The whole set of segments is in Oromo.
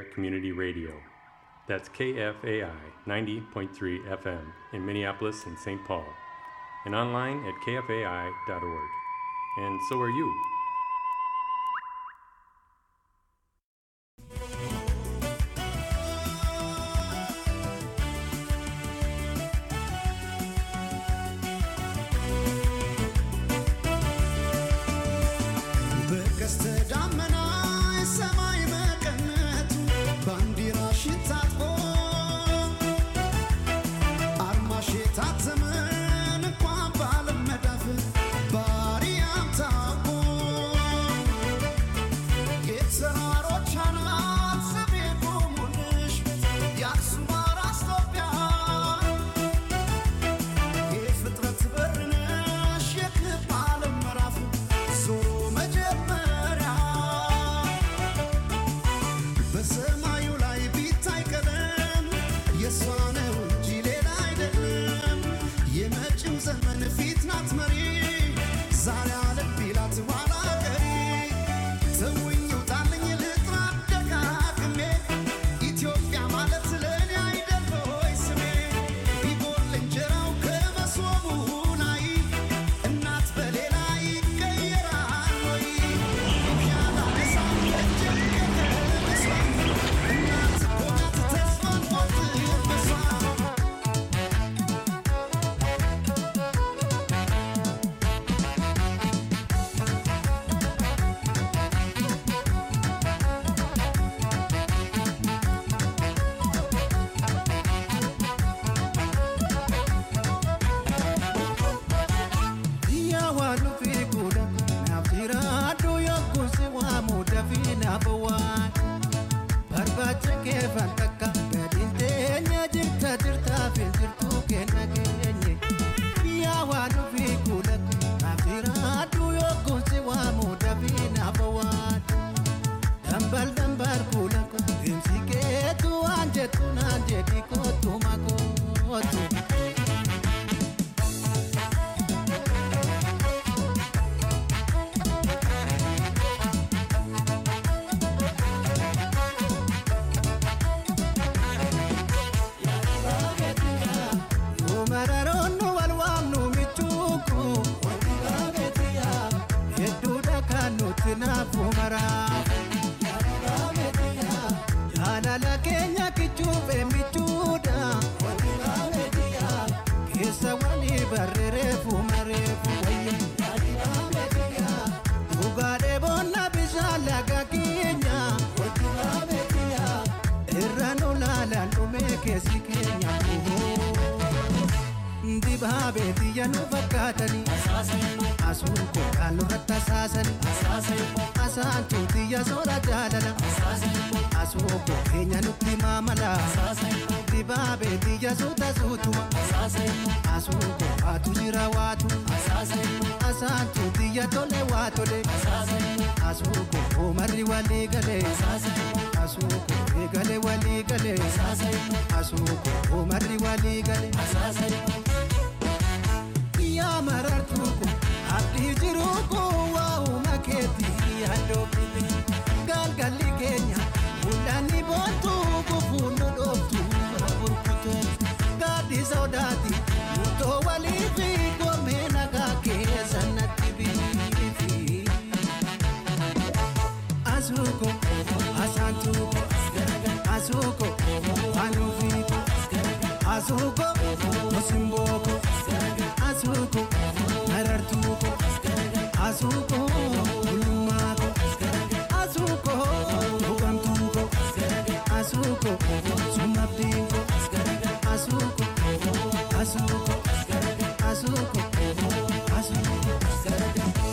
Area Community Radio. That's KFAI 90.3 FM in Minneapolis and St. Paul, and online at kfai.org. And so are you. በቀስተ ደመና ሰማይ መቀነቱ ባንዲራሽን ታጥቆ አርማሽ የታተመን እንኳን ባለም መዳፍ ባሪያም ታውቆ የተራሮች አናት ስሜ ቆሙልሽ የአክሱም አራስ ኢትዮጵያ የፍጥረት በር ነሽ የክብ ዓለም ምዕራፍ ዞሮ መጀመሪያ በሰማዩ ላይ ቢታይ ቀለም የእሷ ነው እንጂ ሌላ አይደለም። የመጪው ዘመን ፊት ናት መሪ ዛሬ አለም ቢላት ኋላ ቀሪ ተውኝ ውጣልኝ ልጥራ ደጋግሜ ኢትዮጵያ ማለት ለእኔ አይደል ሆይ ስሜ ቢጎል እንጀራው ከመሶቡ ላይ እናት በሌላ ይቀየራል ወይ ያላነሳ እጅግ ከመሷ እናት እኮ ናት ተስፋን ቆርጥመሷ Yaa waan nufi kuudha naaf jira aduu yookuun si waamu dafii naaf waan barbaacha kee fan takka gadiin teenya jirta jirtaa fi jirtuu kenna keenye yaa waan nufi kuudha naaf jira aduu yookuun si waamu dafii naaf waan dambal dambal kuula deemsi keetu waan jettu naan jedhi kootu makootu. Mararoon wal waamnu michuuku hedduudha kan nuti naafu maraafu jaalala keenya kichuufe michuudha keessa walii barreereefu mareefu dhugaadhee boonna bishaan laga keenya irra nu laalaan dhumee keessi keenya dibaabee biyya nu fakkaatanii asuun koodhaan nurratti asaasanii asaantuu biyya soora jaalala asuu koo keenya nutti maamala dibaabee biyya suuta suutuma asuu koo waatu jira waatu asaantuu biyya tole waa tole asuu koo oomarri walii galee asuu koo eegale walii galee asuu koo oomarri walii galee. yaa marartuu kun abdii jiruu kun waa'uma keetii yaaddoofite galgalli keenya mul'anni boontuu gufuun nu dhooftu burkutu gaaddi sodaati murtoo walii fi goomee nagaa keessa natti biifi. Asuko, asantuko, asuko, anufiko, asuko, osimboko, asuko, marartuko, asuko, ulumako, asuko, ugamtuko, asuko, sumabdinko, asuko, asuko, asuko, asuko.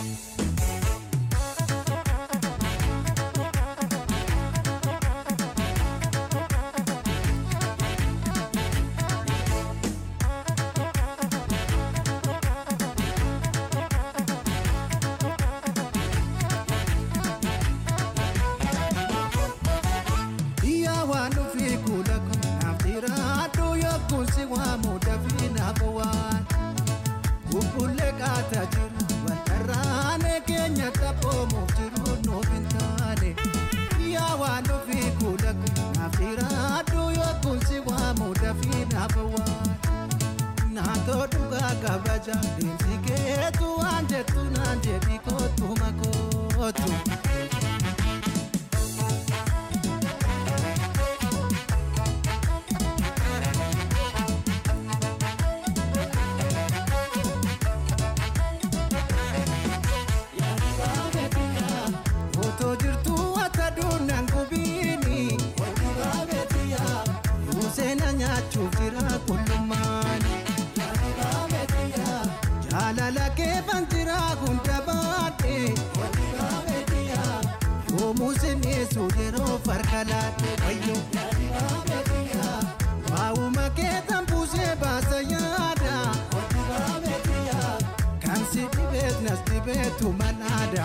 Yaa waan dhufee kuula kun naaf jira murtoo dhugaa kabaja deemsi keetu waan jettu naan jedhi kootu makootu. Otoo jirtuu akka duunaan gubiini. Museena nyaachuuf jira kullummaani. Jaalala kee ban jira hunda baadhee. Yoomuu sineessu yeroo farka laadhee wayyo. Waa'uma kee tan buusee baasa yaada. Kan si dhibeet nas dhibeetu manaada.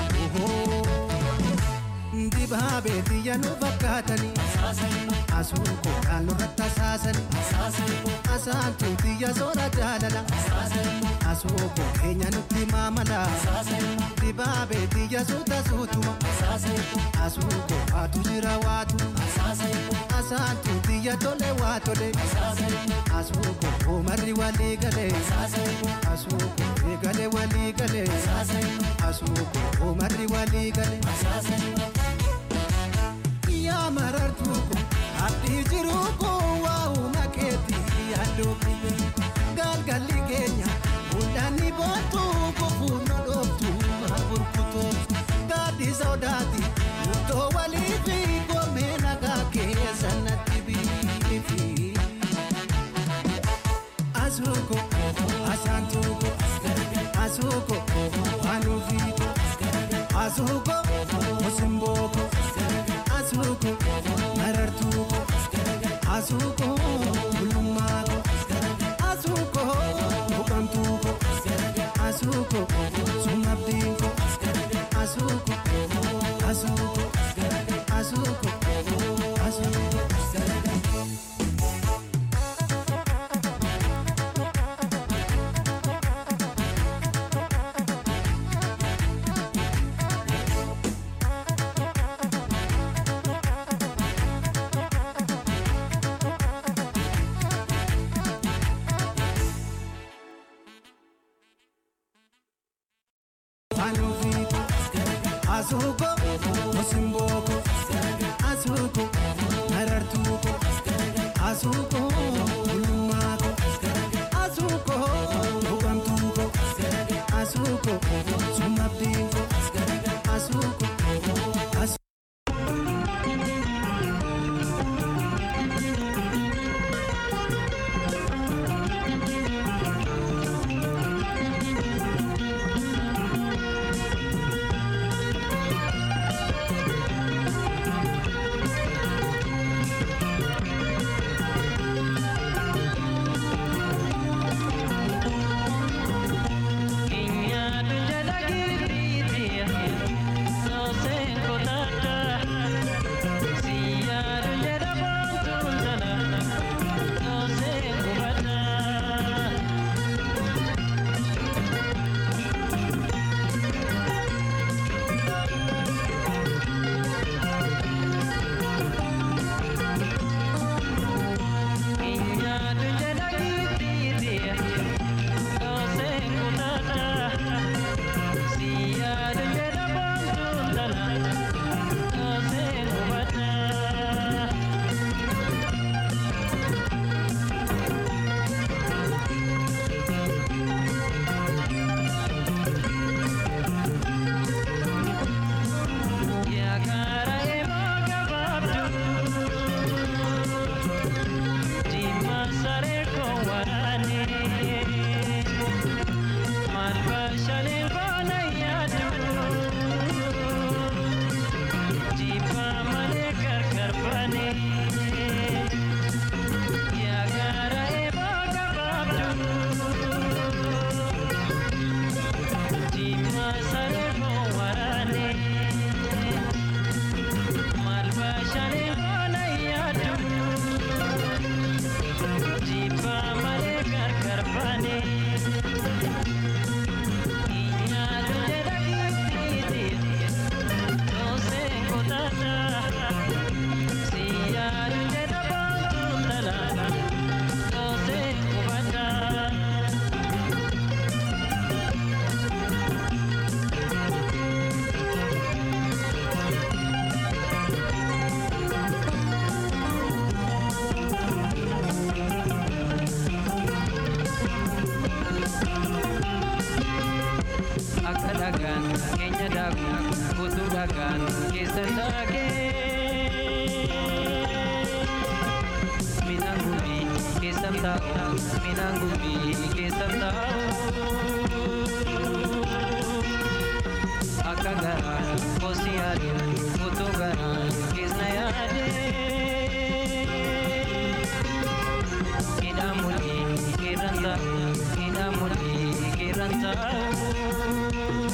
Dibaabee biyya nu fakkaatanii. Asuun koodhaan nurratti asaasanii. Asaantu biyya soora jaalala. Asuu koo keenya nutti maamala. Dibaabee biyya suuta suutuma. Asuu koo waatu jira waatu. Asaantu biyya tole waa tole. Asuu koo oomarri walii galee. Asuu koo eegale walii galee. Asuu koo oomarri walii galee. yaa marartuu ko abdii jiruu ko waa'uma keetii yaaddoofne galgalli keenya mul'anni boontuu kofuu nu dhooftu maa burkutooftu gaaddi sodaati murtoo walii fi goomee nagaa keessa natti biifi. Asuuko asaantuuko asuuko wanuufiiko asuuko osimbooko asuuko marartuuko asuuko bulummaako asuuko buqamtuuko asuuko sumabdiinko asuuko asuuko asuuko asuuko. Wanufiiko asuuko osimbooko asuuko marartuuko asuuko bulummaako asuuko buqamtuuko asuuko sumabdiinko asuuko asuuko. Yeah. daaku utuu dhagaan keessa taagee midhaan gumbii keessa taa'u midhaan gumbii keessa taa'u akka garaa kosi yaadu utuu garaa keessa yaadee midhaan mul'ii keerran taa'u midhaan mul'ii keerran taa'u.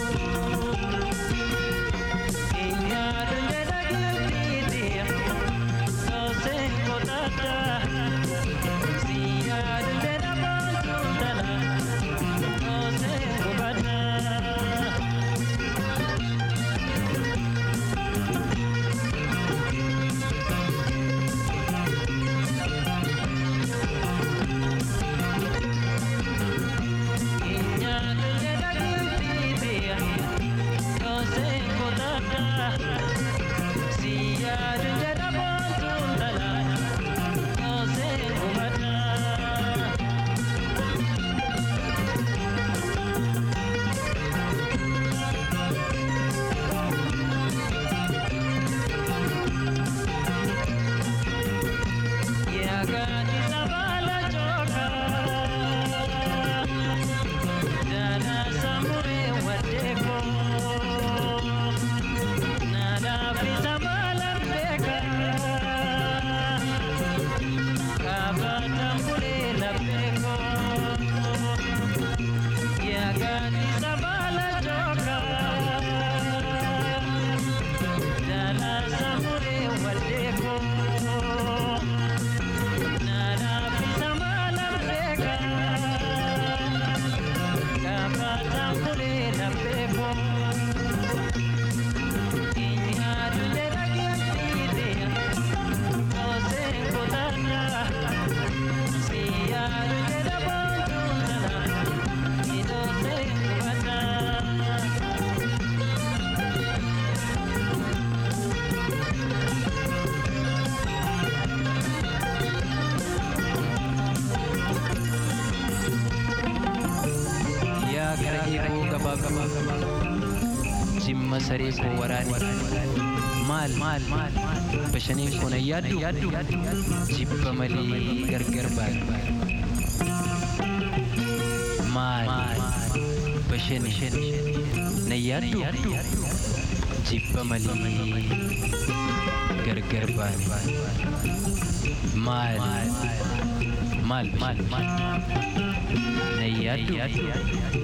yaa gara eeboo gabaa gabaa jimma saree koo waraane maal maal bashaniin kun ayyaaddu jibba malee gargar baadhu maal bashani nayyaaddu jibba malee gargar baadhu maal maal bashani nayyaaddu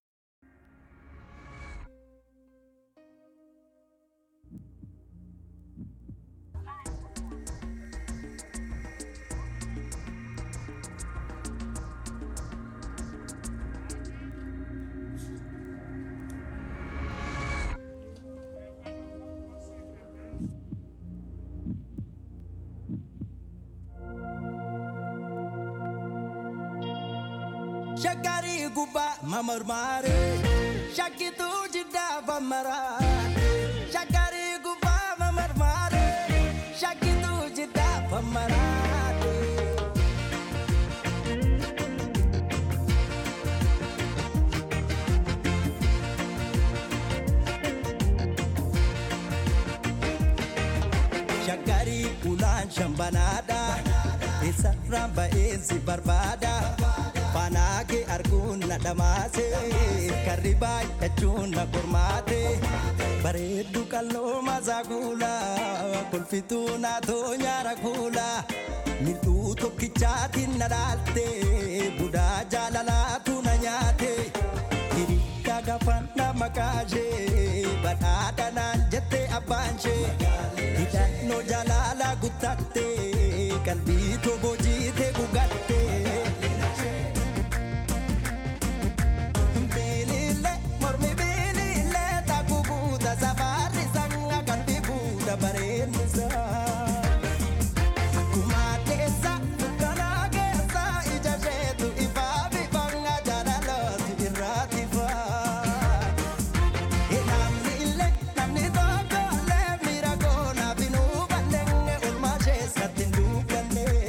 Shakari guba mamarmare Shakitu jida bamara Shakari guba mamarmare Shakitu jida bamara Shakari ulaan shambanaadha Isarraan ba'eensi barbaada Faanaage arguun na dhamaase Karri baay'achuun na qormaate Bareeddu qalloo masaa kuula Kolfituu naatoo nyaara kuula Mil'uu tokkichaatiin na dhaalte Budaa jaalalaatu na nyaate Hirikka gafanna makaashee Badhaadha naan jette abbaanshee Hidhannoo jaalala guttatte Qalbii toboo jiite gugatte Bilile mormi bilile takku buuta safarri sanga qalbii buuta bareennisa. Akkuma addeessa dukkanaa keessa ija isheetu ifaa bifanga jaalalooti irraati faa. Namni illee namni tokko illee miira koona binuu balleenge olmaa isheessatti hin duukanne.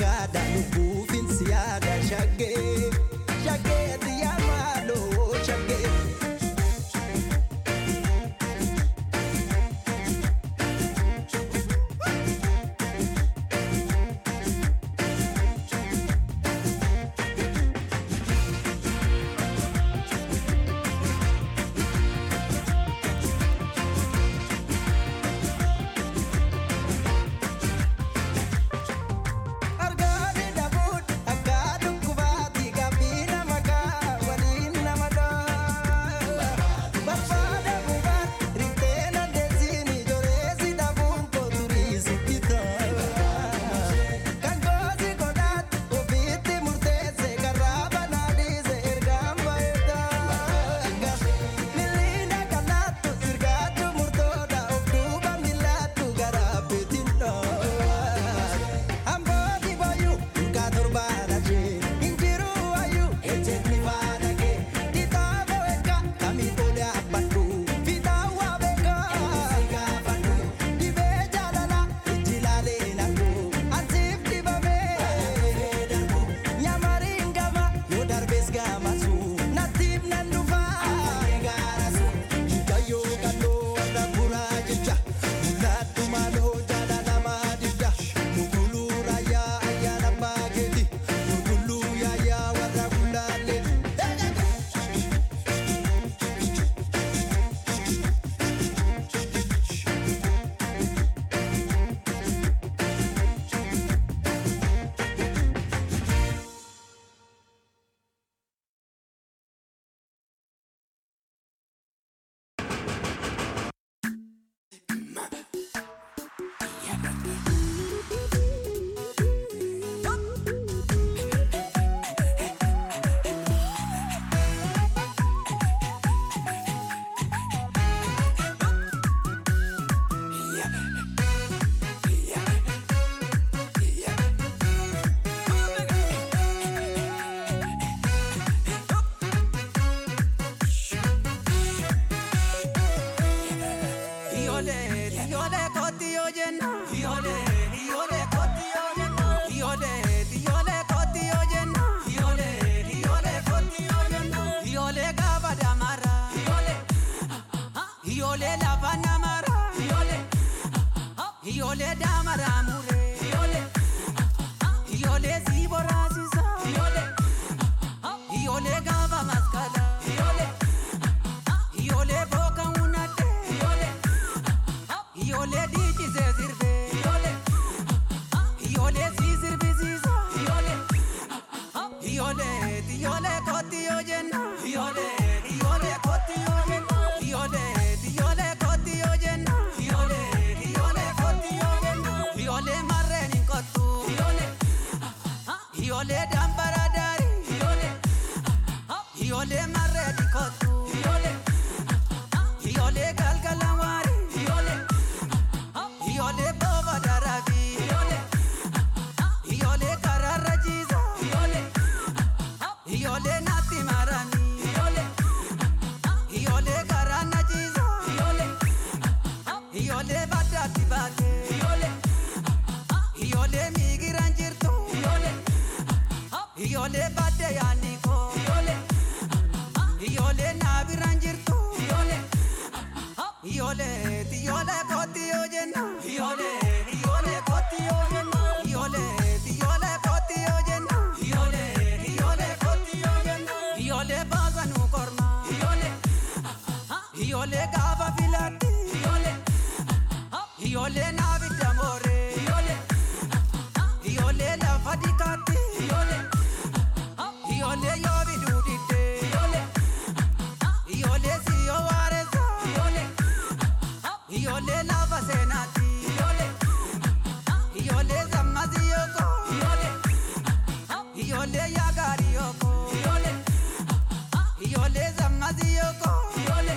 sangaadha lubbuufin siyaada shaggee shaggee xiyyaa maaloo shaggee. Argaani dhabuun akka dhukkubaatti gaaffii nama kaa waliin nama dhaa. Barbaada gubaan riftee nandeessiin ijoolleessi dhabuun kooturiisitti ta'a. Kan goosi godhaat ofiitti murteesse karaa banaadhiise ergaan baay'ata. Miliina kanaattu sirgaatu murtoodha of duuba miilaattu garaa beetiin dhaa. Ambooti boyu durgaa torbaadha jee injiruu wayu ejjeetni faana kee kitaaba beeka kamiin olee abbadhu fitaawaa beeka gaafadhu dhibee jaalala ijji laalee naqu ansiif dibamee darbu nyamariin gama yoo darbees gamasu nattiif nan dhufaa gaarasu hikayyoo kalloo warra buraa jecha mul'attu maaloo jaalalamaa didda muguluu raayyaa ayyaana baakeeti muguluu yaayyaa warra gulaallee. Iole, iole koti ojenna. Iole, iole koti ojenna. Iole, iole koti ojenna. Iole, iole koti ojenna. Iole gaba damara. Iole, iole lava namara. Iole, iole damara mure. Iole, iole zibora sisa. Iole, iole gaba maskala. Iole, iole boka unate. Iole. Iole dici se sirve Iole Iole si sirve sisa Iole Iole Iole koti ojenna Iole Iole koti ojenna Iole Iole koti ojenna Iole Iole koti ojenna Iole marreni kotu Iole Iole dambara dari Iole Iole marreni kotu Iole Iole galgalamari Iole Iole baba darabi Iole Iole karara jiza Iole Iole nati marami Iole Iole karana jiza Iole Iole badati bate Iole Iole migiran jirtu Iole Iole bade yaniko Iole Iole nabiran jirtu Iole Iole, iole koti ojenna. Iole, iole koti ojenna. Iole, iole koti ojenna. Iole, iole koti ojenna. Iole baza nu korma. Iole, iole gava filati. Iole, iole navi damore. Iole, iole lafa dikati. Iole, iole yovi dudite. Iole, iole siyo wareza. Iole. Iole lava senati Iole Iole zamazi yoko Iole Iole yagari yoko Iole Iole zamazi yoko Iole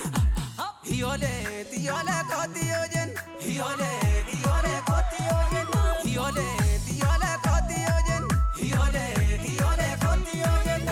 Iole Iole koti ojen Iole Iole koti ojen Iole Iole koti ojen Iole Iole koti ojen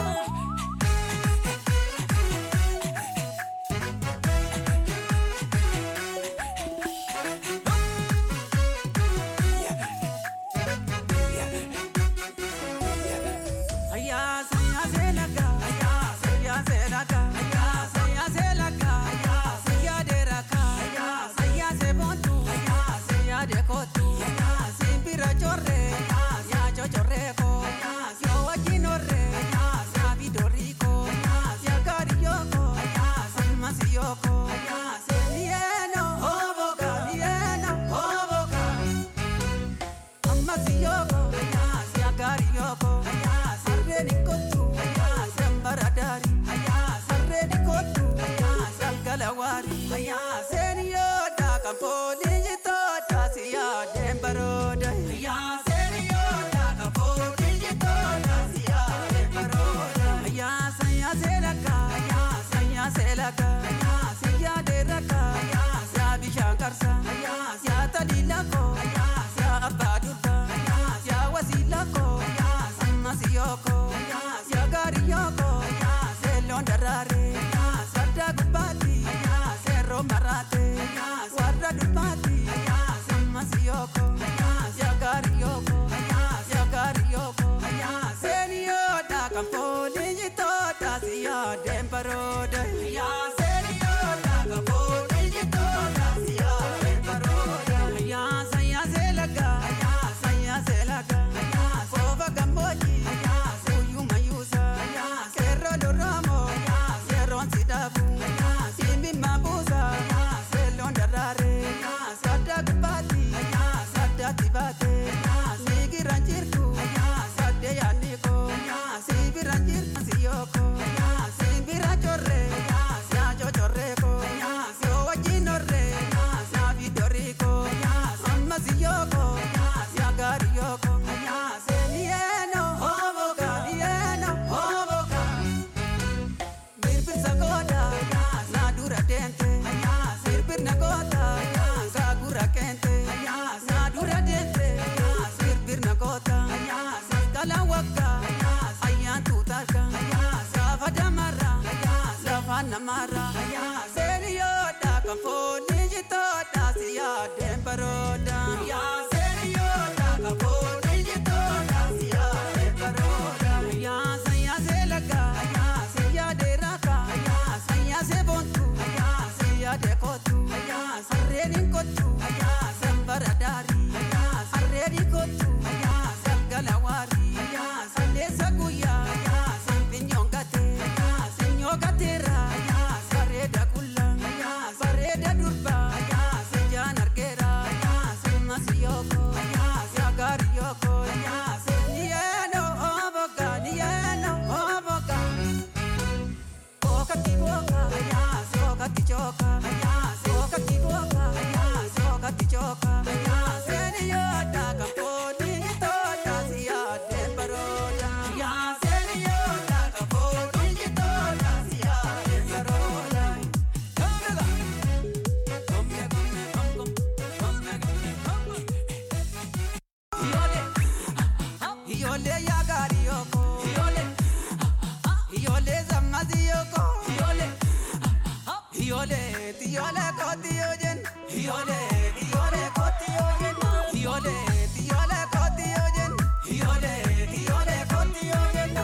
namara Serioda kamponi jitoda siya dembaroda Ya serioda kamponi jitoda siya dembaroda Ya saya selaga Ya saya deraka Ya saya sebontu Ya saya dekotu Ya sareni kotu Ya sembaradari Ya sareni kotu Ya semgalawari Ya salesa guya Ya sempinyongate Ya senyogatera Ya sareda kula Ya sareda durba Ya sejan argera Ya semasiyoko Ya siagariyoko Ya senieno oboga Nieno oboga Boca ti boca, ya, soca ti choca, ya, soca ti boca, ya, soca ti choca, ya, senora caponi toda sia de parola, ya, senora caponi toda sia de parola. Come come come come come Iole, iole ya garioko, iole. Iole zamaziyoko Iole Iole Iole koti ojen Iole Iole koti ojen Iole Iole koti ojen Iole Iole koti ojen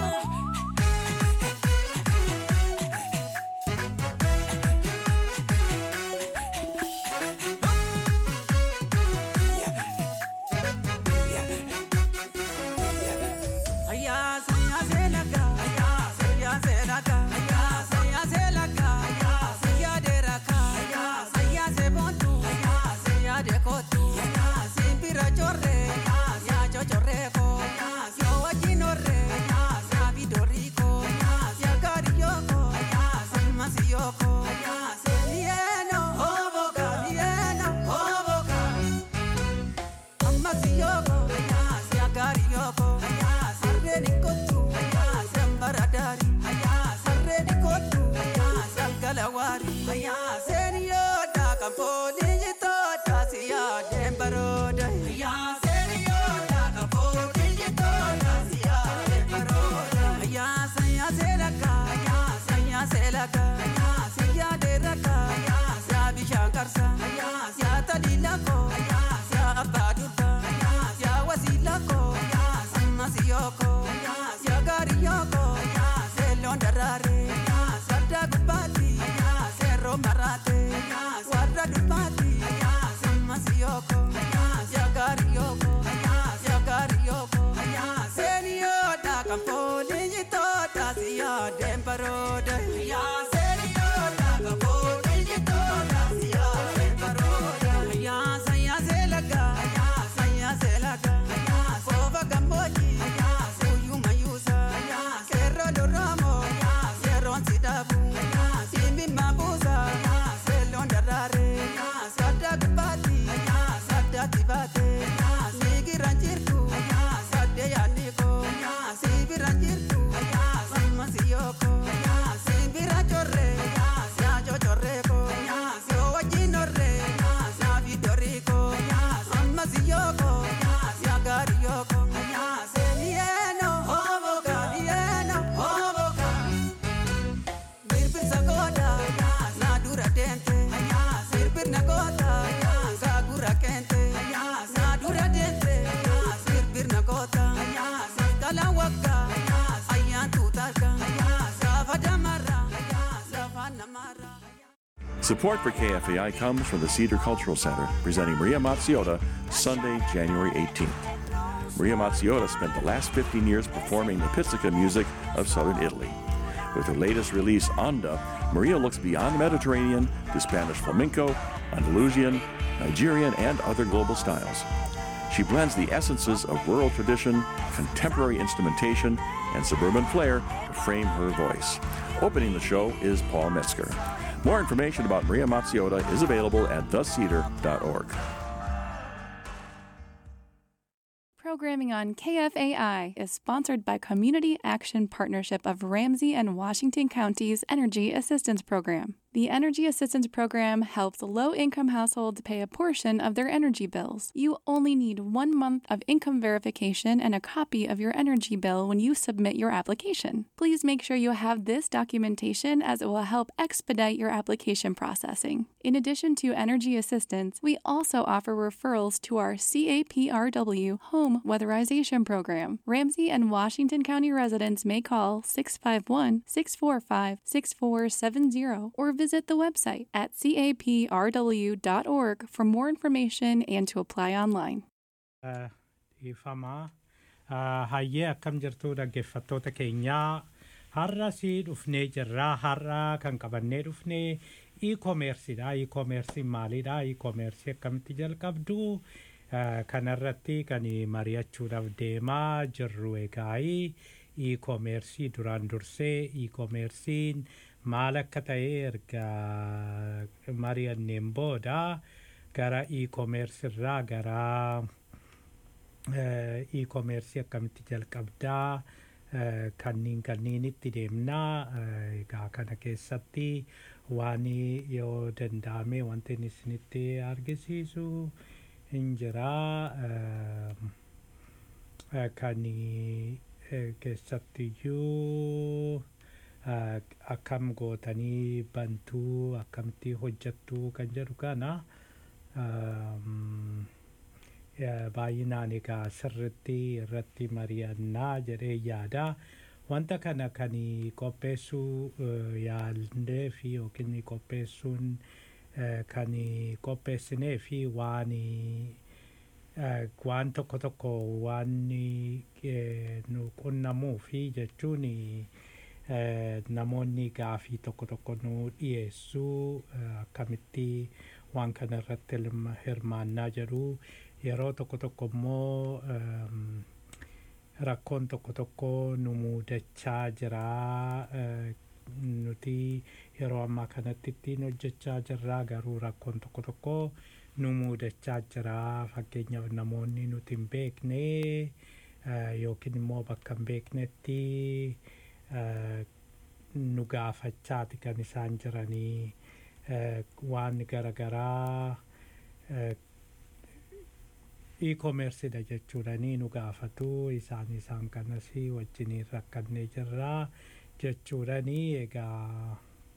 Aya saya selaka Aya saya selaka Aya saya selaka Aya saya deraka Aya saya sebontu Aya saya dekotu Aya simpira chorre Aya saya chochorreko Aya saya wajinorre Aya saya vidoriko Aya saya kariyoko Aya saya masiyoko Aya saya nieno Oboka nieno Oboka Amasiyoko, aya, siagariyoko, aya, sarreni kotu, aya, sambaradari, aya, sarreni kotu, aya, salgalawari, aya, seriyoda, kamponi jitoda, siya dembaroda, aya, seriyoda, kamponi jitoda, siya dembaroda, aya, saya selaka, aya, saya selaka, aya, siya deraka, aya, siya bishankarsa, aya, siya talilako, aya, siya abadurba, aya, siya wasilako, aya, samasiyoko, aya, siya gariyoko, aya, selondarare, aya, sadagubati, aya, sero marate, aya, swarra dubati, aya, samasiyoko, aya, siya gariyoko, aya, siya gariyoko, aya, senioda kamponi jitoda siya dembaroda, aya, senioda kamponi jitoda siya dembaroda, aya, saya selaga, aya, saya selaga, aya, sova gamboji, aya, suyu mayusa, aya, serro doramo, aya, serron sidabu, aya, simbi mabuza, aya, selon darare, aya, sada gubati, aya, sada tibate, aya, sigi ranjirku, aya, sade yaniko, aya, sibi ranjirku, aya, sama siyoko, aya, simbi rachorre, aya, sia chochorreko, aya, sio wajinorre, aya, sia vidoriko, aya, sama siyoko, aya, sia gariyoko, aya, senieno, hoboka, nieno, hoboka. Birbir sagoda, na dura dente, birbir nagota, sagura kente, na dura dente, birbir nagota, sakala waka, ayan tutarka, savada mara, savana mara. Support for KFAI comes from the Cedar Cultural Center, presenting Maria Mazziota Sunday, January 18th. Maria Mazziota spent the last 15 years performing the pizzica music of southern Italy. With her latest release, Onda, Maria looks beyond the Mediterranean to Spanish flamenco, Andalusian, Nigerian, and other global styles. She blends the essences of rural tradition, contemporary instrumentation, and suburban flair to frame her voice. Opening the show is Paul Metzger. More information about Maria Mazziota is available at thecedar.org. Programming on KFAI is sponsored by Community Action Partnership of Ramsey and Washington Counties Energy Assistance Program. The The Energy Assistance Program helps low income households pay a portion of their energy bills. You only need one month of income verification and a copy of your energy bill when you submit your application. Please make sure you have this documentation as it will help expedite your application processing. In addition to energy assistance, we also offer referrals to our CAPRW Home Weatherization Program. Ramsey and Washington County residents may call 651 645 6470 or visit the website at caprw.org for more information and to apply online. dhiifamaa hayyee akkam jirtu dhaggeeffattoota keenyaa har'a si dhufnee jirraa har'a kan qabannee dhufnee e-commerceedha e-commercein maalidha e-commerce akkamitti jalqabdu Eh, kanarratti kan mari'achuudhaaf deemaa jirru egaa e-commerce duraan dursee e-commercein maal akka ta'e erga mari'anneen booda gara e-commerce irraa gara eh, e-commerce akkamitti jalqabdaa eh, kanniin kanniinitti deemnaa eh, egaa kana keessatti waan yoo danda'ame wanti inni isinitti argisiisu hin jiraa ehm, eh, kan eh, keessattiyyuu eh, akkam gootanii bantuu akkamitti hojjattuu kan jedhu kana ehm, eh, baay'inaan egaa sirritti irratti mari'annaa jedhee yaada wanta kana kan qopheessuu eh, yaallee fi yookiin qopheessuun eh, kan qopheessinee fi waan eh, waan tokko tokko waan eh, nu qunnamuu fi jechuun eh, namoonni gaafii tokko tokko nu dhiyeessuu eh, akkamitti waan kana irratti hirma- hirmaannaa jedhu yeroo tokko tokko immoo ehm, rakkoon tokko tokko nu muudachaa jira eh, nuti yeroo ammaa kanatti ittiin hojjechaa jirra garuu rakkoon tokko tokko nu muudachaa jira fakkeenyaaf namoonni nuti hin beekne eh, yookiin immoo bakka hin beeknetti eh, nu gaafachaati kan isaan jiranii eh, waan garaagaraa eh, e-commerceedha jechuudhanii nu gaafatu isaan isaan kanas wajjiniin rakkannee jirraa jechuudhanii egaa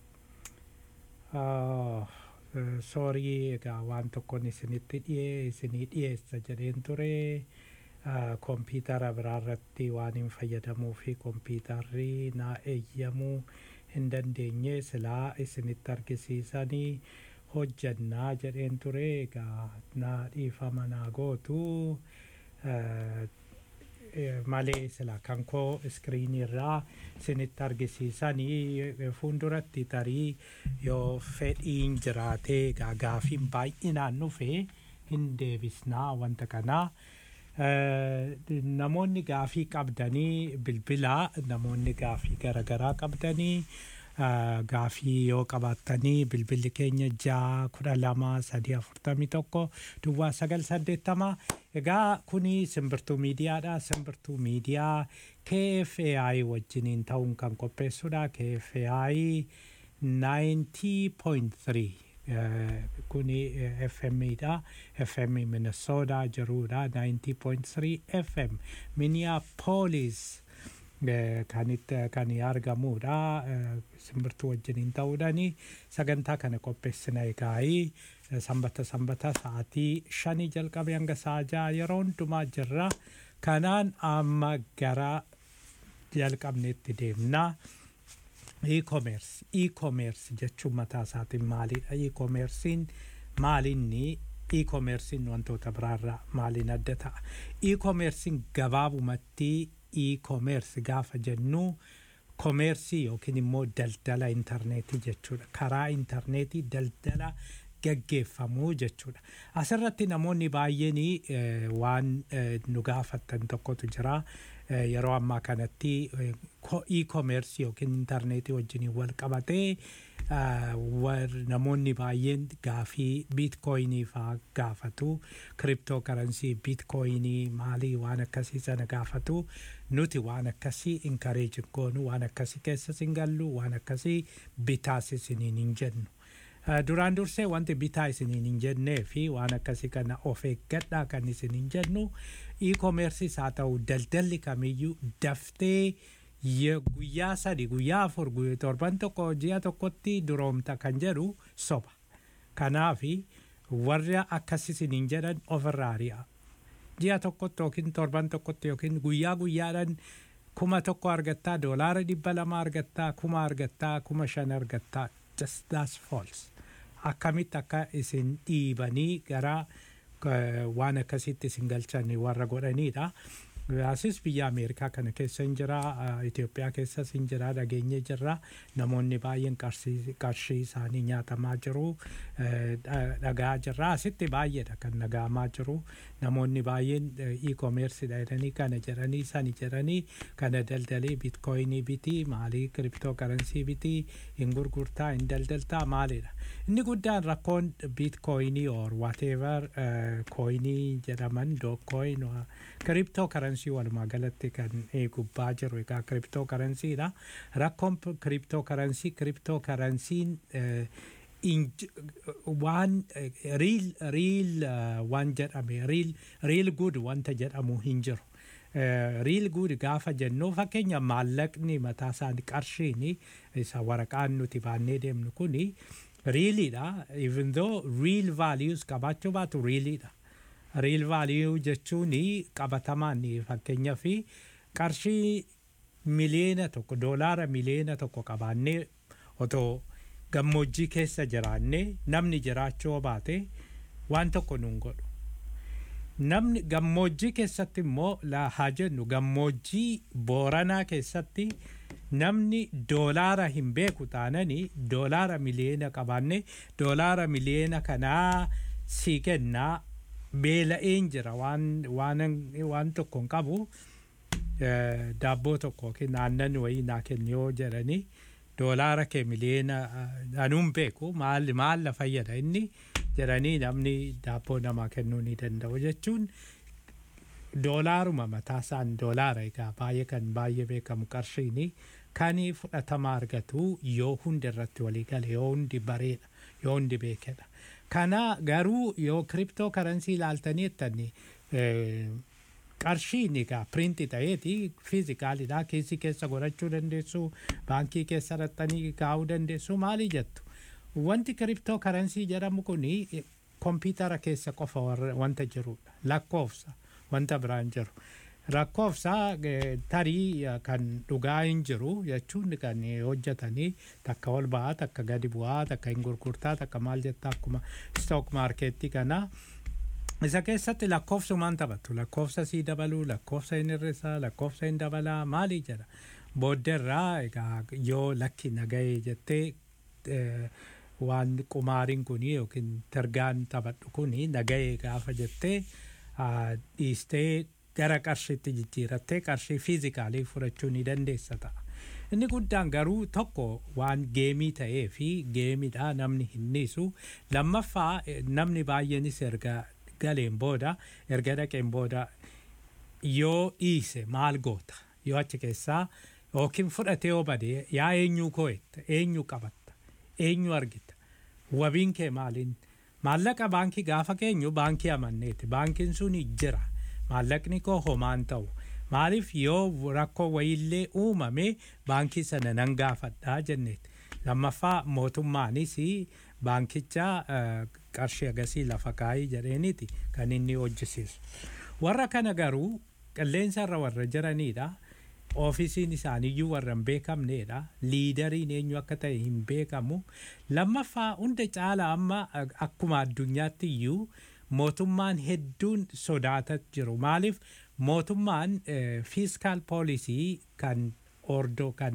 ah, eh, soorii egaa waan tokkoon isinitti dhiyee isinii dhiyeessa jedheen ture ah, kompiitara biraarratti waan hin fayyadamuu fi kompiitarri naa eeyyamuu hin dandeenye silaa isinitti argisiisanii hojjannaa jedheen ture egaa naa dhiifama naa gootu eh, eh, malee sila kan koo iskiriinii irraa isinitti argisiisanii eh, fuulduratti tarii yoo fedhiin jiraatee egaa gaafiin baay'inaan dhufe hin deebisnaa wanta kanaa. Eh, namoonni gaafii qabdanii bilbilaa namoonni gaafii garaagaraa qabdanii eh, gaafii yoo qabaattanii bilbilli keenya ja'a kudha lama sadii afurtamii tokko duwwaa sagal saddeettama egaa kuni simbirtuu miidiyaadha simbirtuu miidiyaa KFAI wajjiniin ta'uun kan qopheessudha KFAI 90.3 eh, kuni eh, FM dha FM Minnesota jirudha 90.3 FM Minneapolis eh, kan itti kan argamudha eh, simbirtuu wajjiniin ta'uudhani sagantaa kana qopheessina egaa'ii eh, sanbata sanbata sa'aatii shanii jalqabe hanga sa'a ja'a yeroo hundumaa jirra kanaan amma gara jalqabneetti deemnaa. e-commerce e-commerce jechuun mataa isaatiin maalidha e-commercein maalinni e-commercein wantoota biraarraa maaliin adda ta'a e-commercein gabaabumatti e-commerce gaafa jennu komeersii yookiin immoo daldala intarneetii jechuudha karaa intarneetii daldala gaggeeffamuu jechuudha asirratti namoonni baay'een eh, waan eh, nu gaafattan tokkotu jira eh, yeroo ammaa kanatti eh, ko- e-commerce yookiin intarneetii wajjiniin wal qabatee ah, war- namoonni baay'een gaafii biitkoyinii faa gaafatu kiriptoo karansii biitkoyinii maalii waan akkasii sana gaafatu nuti waan akkasii inkareejin goonu waan akkasii keessas hin gallu waan akkasii bitaas isiniin hin jennu. Uh, duraan dursee wanti bitaa isiniin hin jennee fi waan akkasii kana of eeggadhaa kan isin hin jennu e-commerceis haa ta'u daldalli kamiyyuu daftee ye- guyyaa sadi guyyaa afur guyyaa torban tokko ji'a tokkotti duroomta kan jedhu soba kanaafi warra akkas isiniin jedhan ofirraa ari'a ji'a tokkotti yookiin torban tokkotti yookiin guyyaa guyyaadhaan kuma tokko argattaa doolaara dhibba lama argattaa kuma argattaa kuma shan argattaa just that's false akkamitti akka isin dhiibanii gara eh, waan akkasitti isin galchan warra godhanidha. Asis biyya Ameerikaa kana keessa hin jira, eh, Itoophiyaa keessas hin jira, dhageenye jirra. Namoonni baay'een qarshii qarshii isaanii nyaatamaa jiru, eh, dha- dhagaa jirra. Asitti baay'eedha kan dhagahamaa jiru. Namoonni baay'een eh, e-commerce jedhanii kana jedhanii sani jedhanii kana daldalii bitcoinii bitii maalii kiriptoo karansii bitii hin gurgurtaa hin daldaltaa maalidha. Inni guddaan rakkoon bitcoinii or whatever coinii jedhaman dookcoin kiriptoo karansii walumaa galatti kan eh, gubbaa jiru egaa kiriptoo karansiidha. Rakkoon kiriptoo karansii kiriptoo karansiin eh, inj- waan riil riil waan jedhame riil riil gud wanta jedhamu hin jiru. riil gud gaafa jennu fakkeenya maallaqni mataa isaanii qarshiini isa waraqaan nuti baannee deemnu kuni riiliidha even though real values qabaachuu baatu riiliidha. Real value jechuun qabatamaan fakkeenya fi qarshii miliyoona tokko doolaara miliyoona tokko qabaannee otoo gammoojjii keessa jiraannee namni jiraachuu baate waan tokko nuun godhu. Namni gammoojjii keessatti immoo la haa jennu gammoojjii booranaa keessatti namni doolaara hin beeku taananii doolaara miliyoona qabaannee doolaara miliyoona kanaa sii kennaa beela'een jira waan waan waan tokko hin qabu eh, daabboo tokko yookiin aannan wayii naa kenni yoo jedhanii doolaara kee miliyoona eh, anuun beeku maal maal na fayyada inni jedhanii namni daabboo namaa kennuu ni danda'u jechuun doolaaruma mataasaan doolaara egaa baay'ee kan baay'ee beekamu qarshiini kan fudhatama argatu yoo hundi irratti walii gale yoo hundi bareedha yoo hundi beekedha. Kana garuu yoo kiriptoo karansii ilaaltanii jettanii qarshiin egaa piriinti ta'eeti fiizikaalidha keessi keessa godhachuu dandeessu baankii keessa raxxanii kaa'uu dandeessu maali jettu. Wanti kiriptoo karansii jedhamu kuni kompiitara keessa qofa warra- wanta jirudha lakkoofsa wanta biraan jiru. Lakkoofsa eh, tarii eh, kan dhugaa hin jiru jechuun kan eh, hojjetanii takka ol ba'aa takka gadi bu'aa takka hin gurgurtaa takka maal jettaa akkuma stock markeetti kana. Isa keessatti lakkoofsumaan taphatu lakkoofsa sii dabaluu lakkoofsa hin hir'isaa lakkoofsa hin dabalaa maali jedha. Booddeerraa egaa yoo lakki nagahee jettee eh, waan qumaariin kuni yookiin targaan taphadhu kuni nagahee gaafa jettee ah, dhiistee gara qarshiitti jijjiirattee qarshii fiizikaalii fudhachuu ni dandeessa ta'a. Inni guddaan garuu tokko waan geemii ta'ee fi geemiidha namni hin dhiisu. Lammaffaa eh, namni baay'eenis erga galeen booda erga dhaqeen booda yoo dhiise maal goota yoo achi keessaa yookiin fudhatee yoo bade yaa eenyuu koo'etta eenyu qabatta eenyu argita wabiin kee maaliin maallaqa baankii gaafa keenyu baankii amanneeti baankiin sun jira maallaqni koo homaan ta'u maaliif yoo rakkoo wayiillee uumame baankii sana nan gaafadhaa jenneeti lammaffaa mootummaanis baankicha eh, qarshii agasii lafa kaayii jedheeniiti kan inni hojjisiisu warra kana garuu qilleensa irra warra jiranidha oofisiin isaaniiyyuu warra hin beekamnedha liidariin eenyu akka ta'e hin beekamu lammaffaa hunda caala amma ak- akkuma addunyaatti iyyuu mootummaan hedduun sodaataa jiru maaliif mootummaan fiiskaal poolisii kan ordoo kan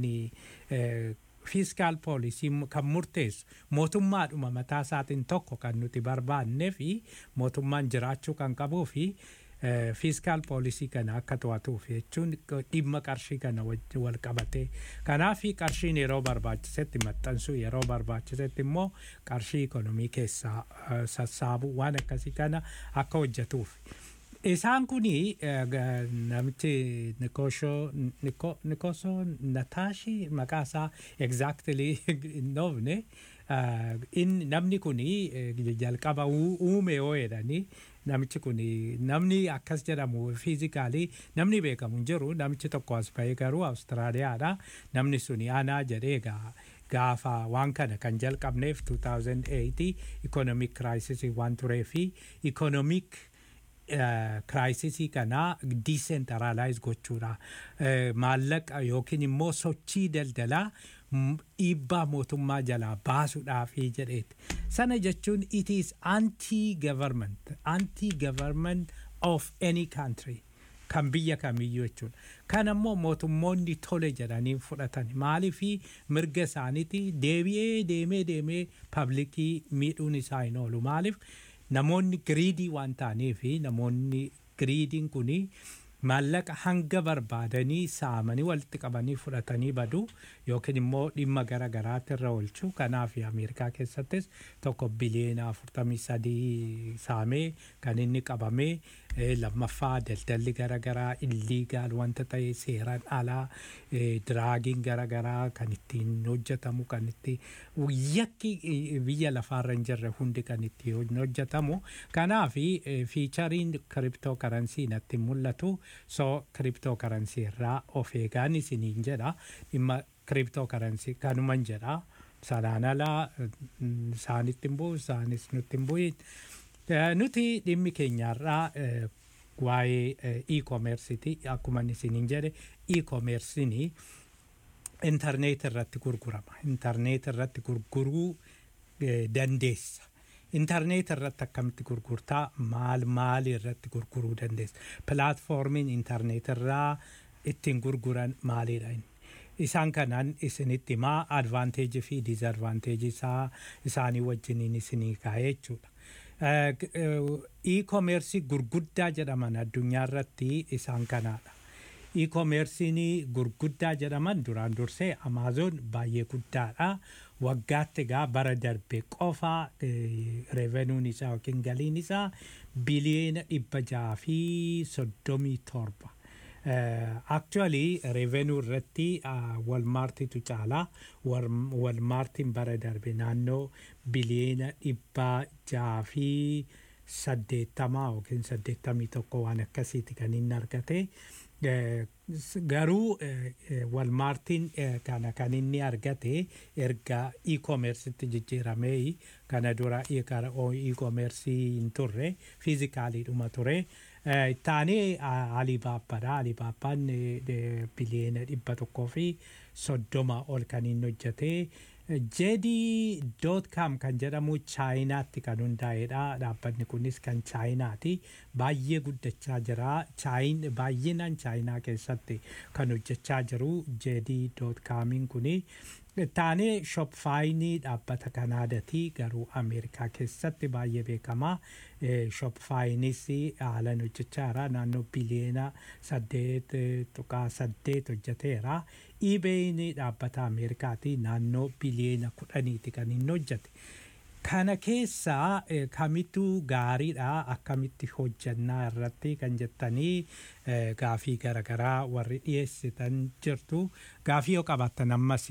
fiiskaal poolisii kan murteessu mootummaadhuma mataa isaatiin tokko kan nuti barbaannee fi mootummaan jiraachuu kan qabuu fi fiiskaal poolisii kana akka to'atuuf jechuun dhimma qarshii kana wajjin wal qabatee kanaaf qarshiin yeroo barbaachisetti maxxansuu yeroo barbaachisetti immoo qarshii ikonomii keessaa eh, sassaabu waan akkasii kana akka hojjetuuf. Isaan kuni eh, ga- namichi Nikosho Niko- Nikoso Nataashi maqaa isaa exactly hin dhoofne eh, in namni kuni eh, jalqaba uu- uume yoo jedhanii namichi kuni namni akkas jedhamu fiizikaalii namni beekamu hin jiru namichi tokko as bahee garuu Awustiraaliyaadha namni suni anaa jedhee gaa gaafa waan kana kan jalqabneef 2008 economic crisis waan turee fi economic kiraayisisii kana diisentralaayis gochuudha Eh, maallaqa yookiin immoo sochii daldalaa m- dhiibbaa mootummaa jalaa baasuudhaafi jedheeti sana jechuun it is anti government anti government of any country kan biyya kamiyyuu jechuudha kan ammoo mootummoonni tole jedhanii fudhatan maaliifi mirga isaaniiti deebi'ee deemee deemee paablikii miidhuun isaa hin oolu maaliif namoonni giriidii waan ta'aniifi namoonni giriidiin kuni maallaqa hanga barbaadanii saamanii walitti qabanii fudhatanii badu yookiin immoo dhimma gara garaatti irra oolchu kanaaf ameerikaa keessattis tokko biliyeena afurtamii sadii saamee kan inni qabamee eh, lammaffaa daldalli gara garaa illiigaal wanta ta'e seeraan alaa eh, diraagiin gara garaa kan ittiin hojjetamu kan itti yakki eh, biyya lafaarra hin jirre hundi kan itti hojjetamu kanaaf fiichariin kiriptoo karansii natti mul'atu so kiriptoo karansii irraa of eegaan isiniin jedha dhimma kiriptoo karansii kanuman jedha sanaan alaa mm, isaanitti hin bu'u isaanis nutti hin bu'in Eh, nuti dhimmi keenyarraa eh, waa'ee eh, e-commerceiti akkuma isiniin jedhe e-commerceini intarneet irratti gurgurama intarneet irratti gurguruu eh, dandeessa intarneet irratti akkamitti gurgurtaa maal maal irratti gurguruu dandeessa pilaatfoormiin intarneet irraa ittiin gurguran maalidha inni isaan kanaan isinitti himaa advaanteejii fi diizadvaanteejii isaa isaanii wajjiniin isinii kaa'ee jechuudha. Eh, g- eh, E-commerce gurguddaa jedhaman addunyaa irratti isaan kanaadha. E-commerce'n gurguddaa jedhaman duraan dursee Amazon baay'ee guddaadha. Waggaatti egaa bara darbe qofa revenuun isaa yookiin galiin isaa biliyeena dhibba jaha fi soddomii torba. actually revenue irratti walmaartitu caala walmaartiin bara darbe naannoo biliyeena dhibba jaha fi saddeettamaa yookiin saddeettamii tokko waan akkasiiti kan inni argate garuu walmaartiin kana kan inni argate erga e-commercetti jijjiiramee kana dura e-commercii hin turre fiizikaaliidhuma ture taanee alibaabbaadha alibaabbaan biliyeena dhibba tokkoo fi soddoma ol kan inni hojjete jedii doot kaam kan jedhamu chaayinaatti kan hundaa'edha dhaabbanni kunis kan chaayinaati baay'ee guddachaa jira chaayin baay'inaan chaayinaa keessatti kan hojjechaa jiru jedii doot kaamiin kuni taanee shopfaayinii dhaabbata kanaadati garuu ameerikaa keessatti baay'ee beekamaa shopfaayinis haalan hojjechaa jira naannoo biliyeena saddeet tuqaa saddeet hojjeteera iibeeyin dhaabbata ameerikaati naannoo biliyeena kudhaniiti kan inni hojjete kana keessaa kamittu gaariidha akkamitti hojjannaa irratti kan jettanii gaafii garagaraa warri dhiyeessitan jirtu gaafii yoo qabaattan ammas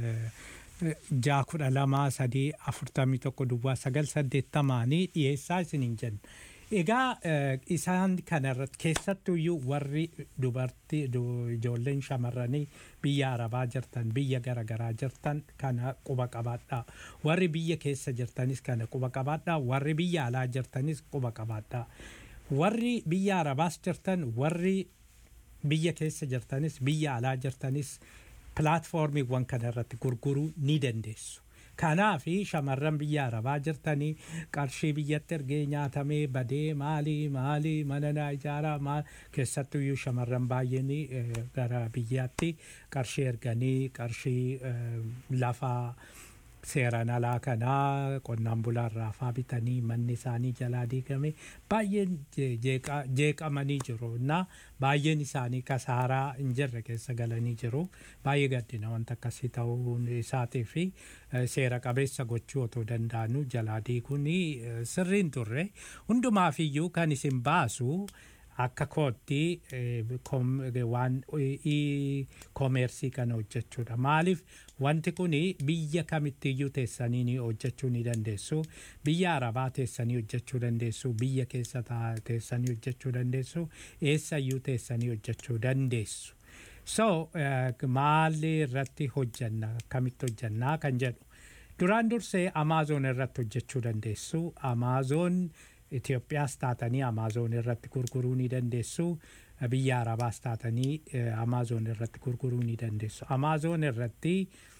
jaa kudha lama sadii afurtamii tokko duwwaa sagal saddeettamaanii dhiyeessaa isiniin jenna. Egaa isaan kanarratti keessattuyyuu warri dubartii ijoolleen shamarranii biyya arabaa jirtan biyya garaagaraa jirtan kana quba qabaadhaa. Warri biyya keessa jirtanis kana quba qabaadhaa. Warri biyya alaa jirtanis quba qabaadhaa. Warri biyya arabaas jirtan warri biyya keessa jirtanis biyya alaa jirtanis pilaatfoormiiwwan kanarratti gurguruu ni dandeessu. Kanaaf shamarran biyya arabaa jirtanii qarshii biyyatti ergee nyaatamee badee maalii maalii mana naa ijaaraa maal keessattuyyuu shamarran baay'een gara biyyaatti qarshii erganii qarshii lafaa seeraan alaa kanaa qonnaan bulaarraa faa bitanii manni isaanii jalaa diigame baay'een je- jeeqa- jeeqamanii jiru na baay'een isaanii kasaaraa hin jirre keessa galanii jiru baay'ee gaddina wanta akkasii ta'uun isaatii fi eh, seera qabeessa gochuu otoo danda'anuu jalaa diiguun eh, sirriin turre hundumaafiyyuu kan isin baasu akka kootti eh, kom- eh, waan ii koomeersii kana hojjechuudha maaliif wanti kun biyya kamittiyyuu teessanii ni hojjechuu ni dandeessu biyya arabaa teessanii hojjechuu dandeessu biyya keessa taa- teessanii hojjechuu dandeessu eessayyuu teessanii hojjechuu dandeessu so eh, maali irratti hojjanna kamitti hojjannaa kan jedhu duraan dursee amaazoon irratti hojjechuu dandeessu amaazoon Itoophiyaas taatanii amaazoon irratti gurguruu ni dandeessu biyya arabaas taatanii amaazoon irratti gurguruu ni dandeessu amaazoon irratti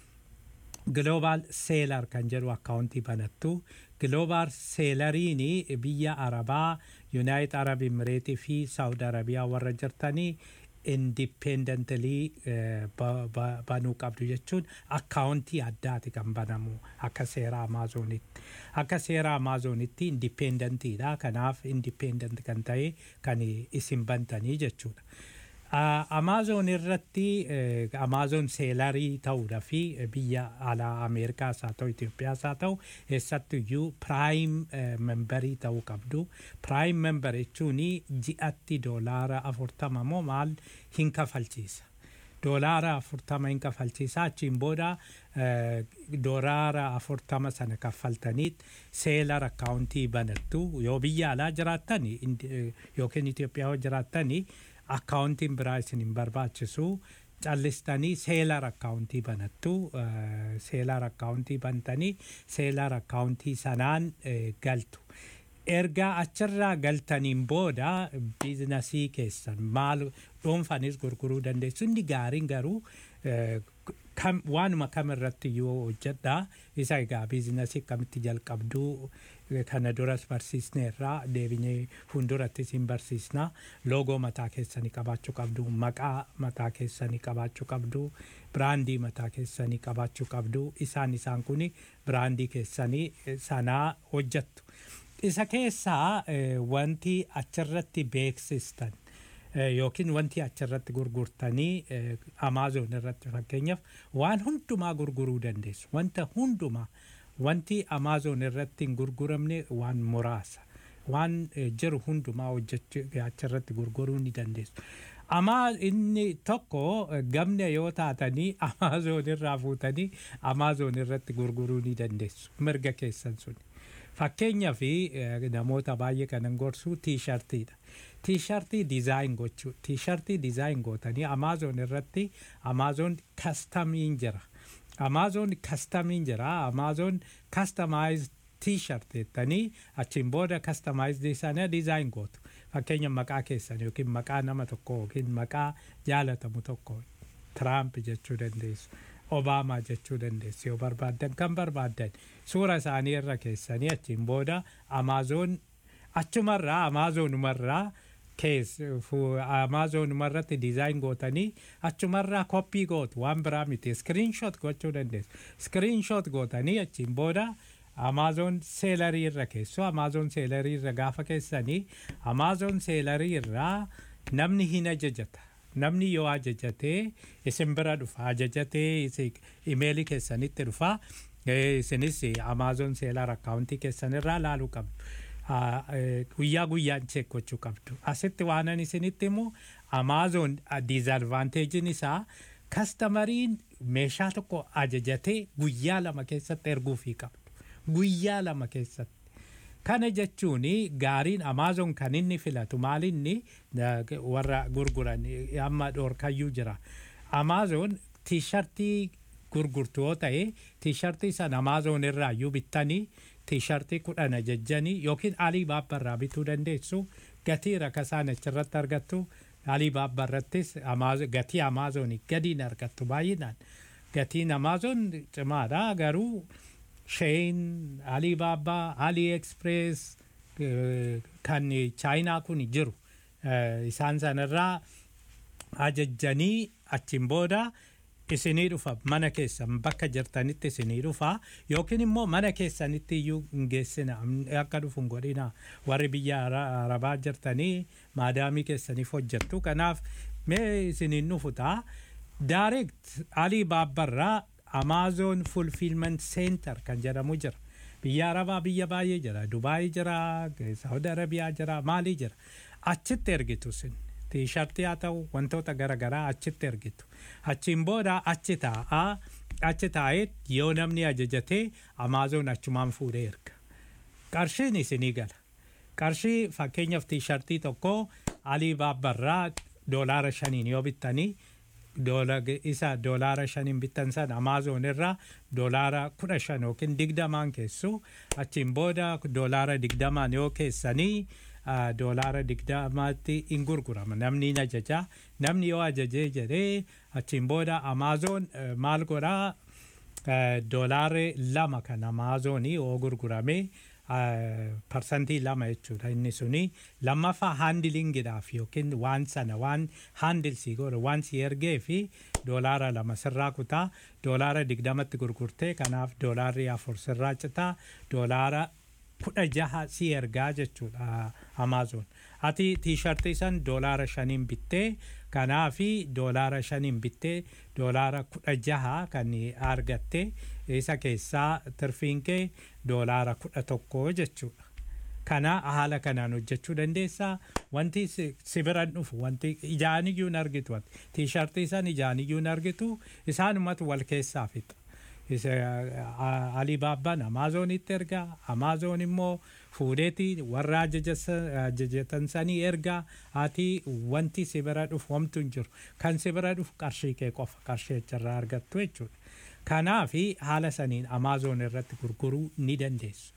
global seelar kan jedhu akkaawuntii banattu global seelariin biyya arabaa yuunaayit arab imireetii fi saawud arabiyaa warra jirtanii indipendentalii banuu qabdu jechuun akkaawuntii addaati kan banamu akka seera amaazoonitti akka seera amaazoonitti indipendentiidha kanaaf indipendent kan ta'e kan isin bantanii jechuudha. Amaazoon irratti amaazoon seelarii ta'uudha fi biyya alaa Ameerikaas haa ta'u Itoophiyaas haa ta'u eessattuyyuu piraayim membarii ta'uu qabdu. Piraayim membar jechuun ji'atti doolaara afurtama moo maal hin kafalchiisa. Doolaara afurtama hin kafalchiisa achiin booda doolaara afurtama sana kaffaltaniit seelar akkaawuntii banattu yoo biyya alaa jiraattan yookiin Itoophiyaa yoo jiraattan akkaawuntiin biraa isin hin barbaachisu callistanii seelar akkaawuntii banattu seelar akkaawuntii bantanii seelar akkaawuntii sanaan galtu. Erga achirraa galtaniin booda biizinasii keessan maal dhuunfanis gurguruu dandeessu inni gaariin garuu waanuma kam irratti yoo hojjedha isa egaa biizinasii akkamitti jalqabduu kana duras barsiisneerraa deebinee fuuldurattis hin barsiisna loogoo mataa keessanii qabaachuu qabdu maqaa mataa keessanii qabaachuu qabdu biraandii mataa keessanii qabaachuu qabdu isaan isaan kun biraandii keessanii sanaa hojjettu. Isa keessaa wanti achirratti beeksistan yookiin wanti achirratti gurgurtanii amaazoon irratti fakkeenyaaf waan hundumaa gurguruu dandeessu wanta hundumaa wanti amaazoon irratti hin gurguramne waan muraasa waan jiru hundumaa hojjechuu achirratti gurguruu ni dandeessu. Amaa inni tokko gamna yoo taatanii amaazoon irraa fuutanii amaazoon irratti gurguruu ni dandeessu mirga keessan suni. Fakkeenyaa fi namoota baay'ee kanan gorsu tiishartiidha. Tiishartii dizaayin gochuu tiishartii dizaayin gootanii amaazoon irratti amaazoon kastamiin jira. Amaazoon kastamiin jira amaazoon kastamaayiz tiishart jettanii achiin booda kastamaayizdii sana dizaayin gootu. Fakkeenya maqaa keessan yookiin maqaa nama tokko yookiin maqaa jaalatamu tokko Tiraamp jechuu dandeessu. Obaamaa jechuu dandeessu yoo barbaaddan kan barbaaddan suura isaanii irra keessanii achiin booda amaazoon achumarraa amaazonumarraa kees amaazonumarratti dizaayin gootanii achumarraa koppii gootu waan biraa miti iskiriinshoot gochuu dandeessu iskiriinshoot gootanii achiin booda amaazoon seelarii irra keessu amaazoon seelarii irra gaafa keessanii amaazoon seelarii irraa namni hin ajajata namni yoo ajajatee isin bira dhufa ajajatee imeelii keessanitti dhufa isinis amaazoon seelar akkaawuntii keessan irraa laaluu qabdu. Guyyaa guyyaan cheek gochuu qabdu. Asitti waanan isinitti immoo amaazoon diizadvaanteejiin isaa kastamariin meeshaa tokko ajajatee guyyaa lama keessatti erguufii qabdu. Guyyaa lama keessatti. Kana jechuun gaariin amaazoon kan inni filatu maalinni warra gurguran amma dhoorkayyuu jira. Amaazoon tiishartii gurgurtu yoo ta'e tiishartii sana amaazoon irraayyuu bittanii tiishartii kudhan ajajjanii yookiin alii baabbarraa bituu dandeessu gatii rakasaan achirratti argattu alii baabbarrattis gatii amaazoonii gadiin argattu baay'inaan. Gatiin amaazoon cimaadha garuu Shein, Alibaba, AliExpress kan chaayinaa kun jiru isaan sanarraa ajajjanii achiin booda isinii dhufa mana keessan bakka jirtanitti isinii dhufa yookiin immoo mana keessanitti iyyuu hin geessina akka dhufu hin godhina warri biyya Ara- arabaa jirtanii maadaamii keessaniif hojjettu kanaaf mee isiniin dhufu ta'a direct alii baabbarraa amaazoon fulfilment center kan jedhamu jira biyya arabaa biyya baay'ee jira dubaayii jira saudi arabiyaa jira maalii jira achitti ergitu sin tiishartii haa ta'u wantoota garaagaraa achitti ergitu achiin booda achi taa'aa achi taa'ee yoo namni ajajatee amaazoon achumaan fuudhee erga qarshiin isinii gala qarshii fakkeenyaaf tiishartii tokko alii baabbarraa doolaara shaniin yoo bittanii doola isa doolaara shaniin bittan san amaazoon irraa doolaara kudha shan yookiin digdamaan keessu achiin booda doolaara digdamaan yoo keessanii ah, doolaara digdamaatti hin gurgurama namni hin ajaja namni yoo ajajee jedhee achiin booda amaazoon eh, maal godhaa eh, doolaarri lama kan amaazoonii yoo gurgurame parsantii lama jechuudha inni suni lammaffaa haandilingiidhaaf yookiin waan sana waan haandilsii godhe waan si ergee fi doolaara lama sirraa kutaa doolaara digdamatti gurgurtee kanaaf doolaarri afur sirraa citaa doolaara kudha jaha si ergaa jechuudha amaazoon ati tiishartii san doolaara shaniin bittee kanaafi doolaara shaniin bittee doolaara kudha jaha kan argatte isa keessaa tirfiin kee doolaara kudha tokko jechuudha. Kana haala kanaan hojjechuu dandeessaa wanti si si biran dhufu wanti ijaaniyyuu hin argitu wanti tiishartii san ijaaniyyuu hin argitu isaanumatu wal keessaa fixa. Alibaabbaan Amaazonitti ergaa Amaazoon immoo fuudheeti warra ajajatan sanii ergaa ati wanti si bira dhufu homtu hin jiru kan si bira dhufu qarshii kee qofa qarshii achirraa argattu jechuudha. Kanaafi haala saniin Amaazoon irratti gurguruu ni dandeessu.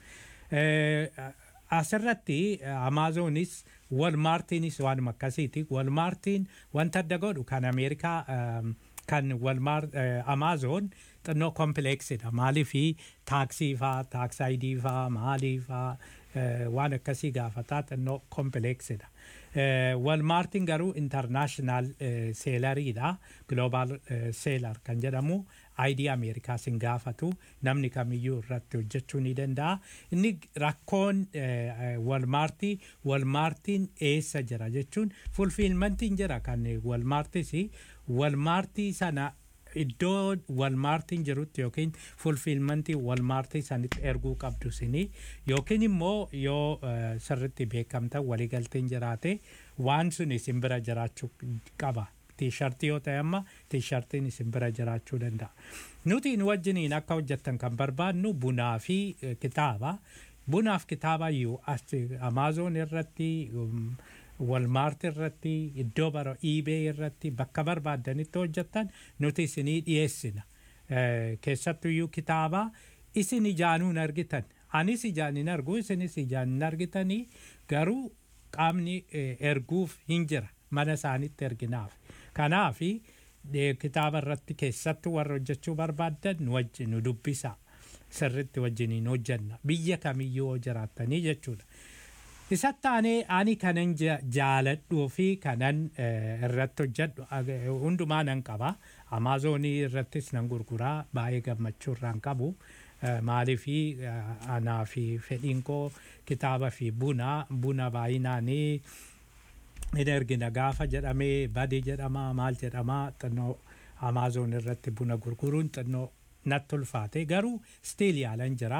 Asirratti Amaazoonis Walmaartiinis waanuma akkasiiti. Walmaartiin wanta adda godhu kan Ameerikaa kan Walmaar Amaazoon xinnoo kompileeksidha. Maaliifi taaksii faa, taaksaayidii faa, maalii faa waan akkasii gaafataa xinnoo kompileeksidha. Walmaartiin garuu intarnaashinaal seelariidha. Gloobaal seelar kan jedhamu ayidii Ameerikaas hin gaafatu namni kamiyyuu irratti hojjechuu ni danda'a. Inni rakkoon walmaartii walmaartiin eessa jira jechuun fulfiilmantiin jira kan walmaartis walmaartii sana iddoo walmaartiin jirutti yookiin fulfiilmantii walmaartii sanitti erguu qabdu sini yookiin immoo yoo sirritti beekamta waliigalteen jiraate waan sun isin bira jiraachuu qaba. Tiishartii yoo ta'e amma tiishartiin isin bira jiraachuu danda'a. Nuti nu wajjiniin akka hojjettan kan barbaadnu bunaa fi kitaaba. Bunaaf kitaaba iyyuu Amaazoon irratti walmaart irratti iddoo bara iibee irratti bakka barbaadanitti hojjettan nuti isinii dhiyeessina. Keessattuu iyyuu kitaaba isin ijaanuu hin argitan. Anis ijaan hin argu isinis ijaan hin argitanii garuu qaamni erguuf hin jira mana isaanitti erginaaf. Kanaafi kitaaba irratti keessattuu warra hojjechuu barbaaddan nu wajjin nu dubbisa. Sirritti wajjiniin hojjenna. Biyya kamiyyuu yoo jiraattanii jechuudha. Isatti aanee ani kanan jaaladhuu fi kanan irratti hojjedhu hundumaa nan qaba. Amaazonii irrattis nan gurguraa baay'ee gammachuu irraan qabu. Maaliifi anaa fi fedhiin koo kitaaba fi buna buna baay'inaanii hin ergina gaafa jedhamee badii jedhama maal jedhama xinnoo Amaazon irratti buna gurguruun xinnoo natti ulfaate garuu stiil yaalan jira.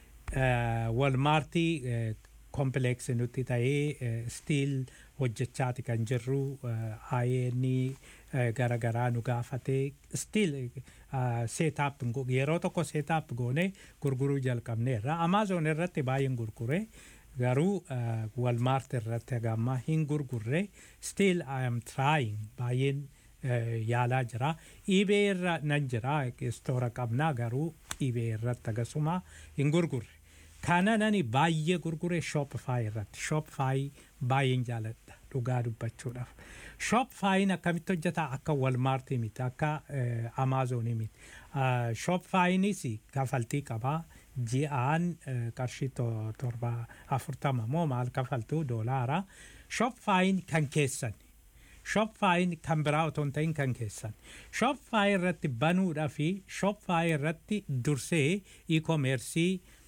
Walmaartii kompileeksi nutti ta'ee stiil hojjechaati kan jirru ayeeni garagaraa nu gaafatee stiil seetaap yeroo tokko seetaap goone gurguruu jalqabneerra amaazoon irratti baay'een gurgure garuu walmaart irratti hagamma hin gurgurre stiil I am trying baay'een yaalaa jira iibee irra nan jira istoora qabnaa garuu iibee irratti agasuma hin gurgurre kana nani baay'ee gurgure shopify irratti shopify baay'een jaaladha dhugaa dubbachuudhaaf shopifyin akkamitti hojjeta akka walmaartii miti akka amaazonii miti shopifyinis kafaltii qabaa ji'aan qarshii torba afurtama moo maal kafaltuu doolaara shopifyin kan keessan shopify kan biraa otoo hin ta'in kan keessan shopify irratti banuudhaa fi shopify irratti dursee e-commerce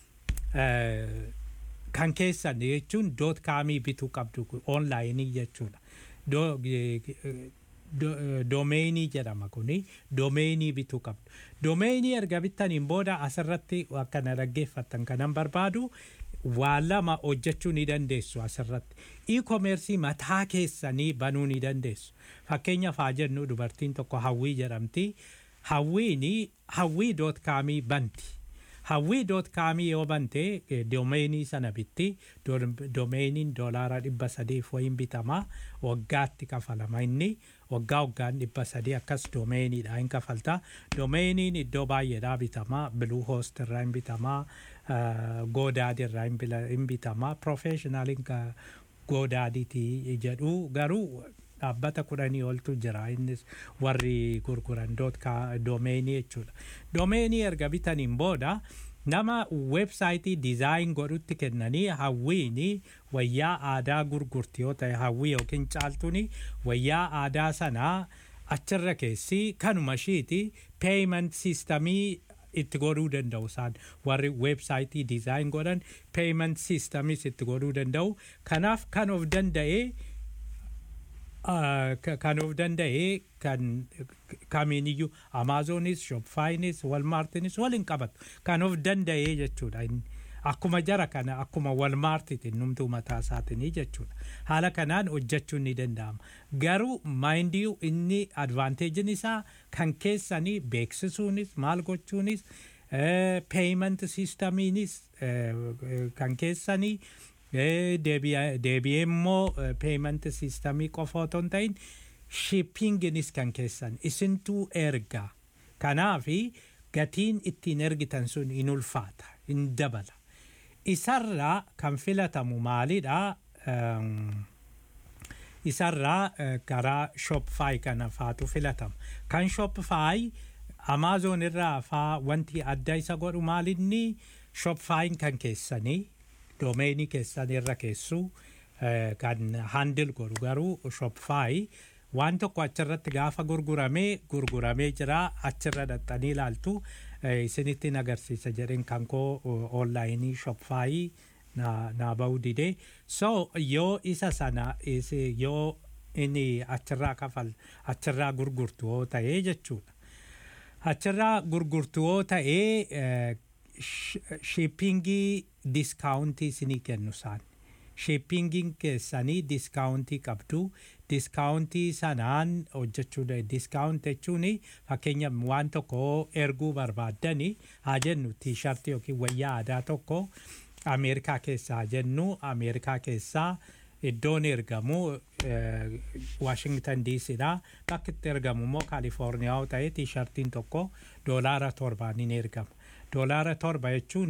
kan keessan jechuun doot kaamii bituu qabdu onlaayinii jechuudha. Do- eh, do- eh, Doomeenii jedhama kuni doomeenii bituu qabdu. Doomeenii erga bittaniin booda asirratti akkana dhaggeeffattan kanan barbaadu waa lama hojjechuu ni dandeessu asirratti. E-commerce mataa keessanii banuu ni dandeessu. Fakkeenyaaf haa jennu dubartiin tokko hawwii jedhamti. Hawwiini hawwii doot kaamii banti. hawwii doot kaamii yoo bante eh, doomeenii sana bitti Do- doomeeniin doolaara dhibba sadiif wayin bitamaa waggaatti kafalama inni waggaa waggaan dhibba sadii akkas doomeeniidha hin kafalta doomeeniin iddoo baay'eedhaa bitamaa biluu hoost irraa hin bitamaa goodaadi irraa hin bila- hin bitamaa profeeshinaaliin goodaadiiti jedhu garuu dhaabbata kudhanii oltu jira innis warri gurguran doot ka- doomeenii jechuudha. Doomeenii erga bitaniin booda nama weebsaayitii dizaayin godhutti kennanii hawwiini wayyaa aadaa gurgurti yoo ta'e hawwii yookiin caaltuuni wayyaa aadaa sanaa achirra keessi kanuma ishiiti peeyiment siistamii itti godhuu danda'u isaan warri weebsaayitii dizaayin godhan peeyiment siistamis itti godhuu danda'u kanaaf kan of danda'ee Ah, ka- kan of danda'e kan kamiiniyyuu amaazonis shopfaayinis walmaartinis waliin qabatu kan of danda'e jechuudha Inni akkuma jara kana akkuma walmaartitiin numtuu mataa isaatinii jechuudha haala kanaan hojjechuun ni danda'ama garuu maayindiyu inni advaanteejin isaa kan keessanii beeksisuunis maal gochuunis peeyiment siistamiinis kan keessanii Eh, deebi'a- deebi'ee immoo peeyiment siistamii qofa otoo hin ta'in shippinginis kan keessan isintuu ergaa kanaafi gatiin ittiin ergitan sun in ulfaata in dabala isarraa kan filatamu maalidha Ehm, isarraa eh, karaa shopify kana faatu filatama kan shopify amaazon irraa faa wanti adda isa godhu maalinni shopifyin kan keessanii doomeenii keessan irra keessu eh, kan handil godhu garuu shopify waan tokko achirratti gaafa gurguramee gurguramee jira achirra dhaxxanii ilaaltu eh, isinittiin agarsiisa jedheen kan koo onlaayinii shopify na, na ba'uu didee so yoo isa sana isi- yoo inni achirraa kafal achirraa gurgurtu yoo ta'ee jechuudha achirraa gurgurtu yoo ta'ee shippingii diskaawuntii isinii kennu isaan shippingiin keessanii diskaawuntii qabdu diskaawuntii sanaan hojjechuu da diskaawunt jechuun fakkeenya waan tokko erguu barbaaddani haa jennu tiishartii yookiin wayyaa aadaa tokko ameerikaa keessaa haa jennu ameerikaa keessaa iddoon ergamu waashingtan diisidha bakki itti ergamu immoo kaalifoorniyaa yoo ta'e tiishartiin tokko doolaara torbaan hin ergama doolaara torba jechuun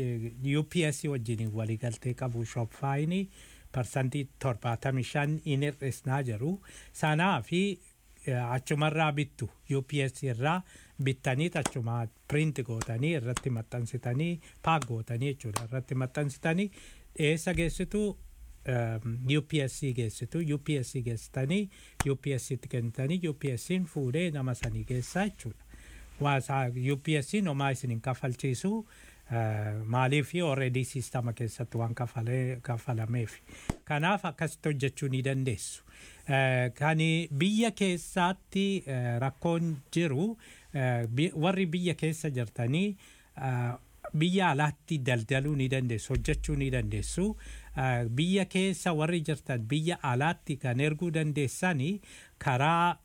UPS wajjin waliigaltee qabu shopfaayini parsantii torbaatamii shan in hir'isnaa jiru sanaa fi eh, achumarraa bittu UPS irraa bittanii achuma print gootanii irratti maxxansitanii paak gootanii jechuudha irratti maxxansitanii eessa geessitu um, UPSC geessitu UPSC geessitanii UPSCtti kennitanii UPSCin fuudhee nama sanii geessaa jechuudha. Waasaa UPSCin homaa isin hin kafalchiisu uh, maaliif already siistama keessatti waan kafalee kafalameef. Kanaaf akkasitti hojjechuu ni dandeessu. Uh, kan biyya keessatti uh, rakkoon jiru uh, bi- warri biyya keessa jirtanii uh, biyya alaatti daldaluu ni dandeessu hojjechuu ni dandeessu Uh, biyya keessa warri jirtan biyya alaatti kan erguu dandeessanii karaa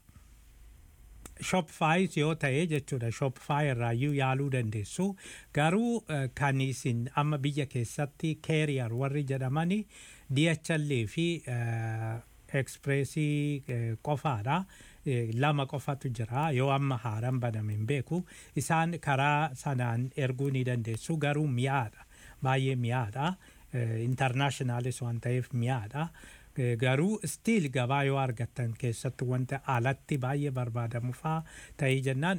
shopify yoo ta'e jechuudha shopify irraayyuu yaaluu dandeessu garuu uh, kan isin amma biyya keessatti carrier warri jedhamani DHL fi uh, expressii uh, qofaadha Eh, lama qofatu jira yoo amma haaraan baname hin beeku isaan karaa sanaan erguu ni dandeessu garuu mi'aadha baay'ee mi'aadha intarnaashinaalis waan ta'eef mi'aadha Eh, garuu stiil gabaa yoo argattan keessatti wanta alatti baay'ee barbaadamu faa ta'ee jennaan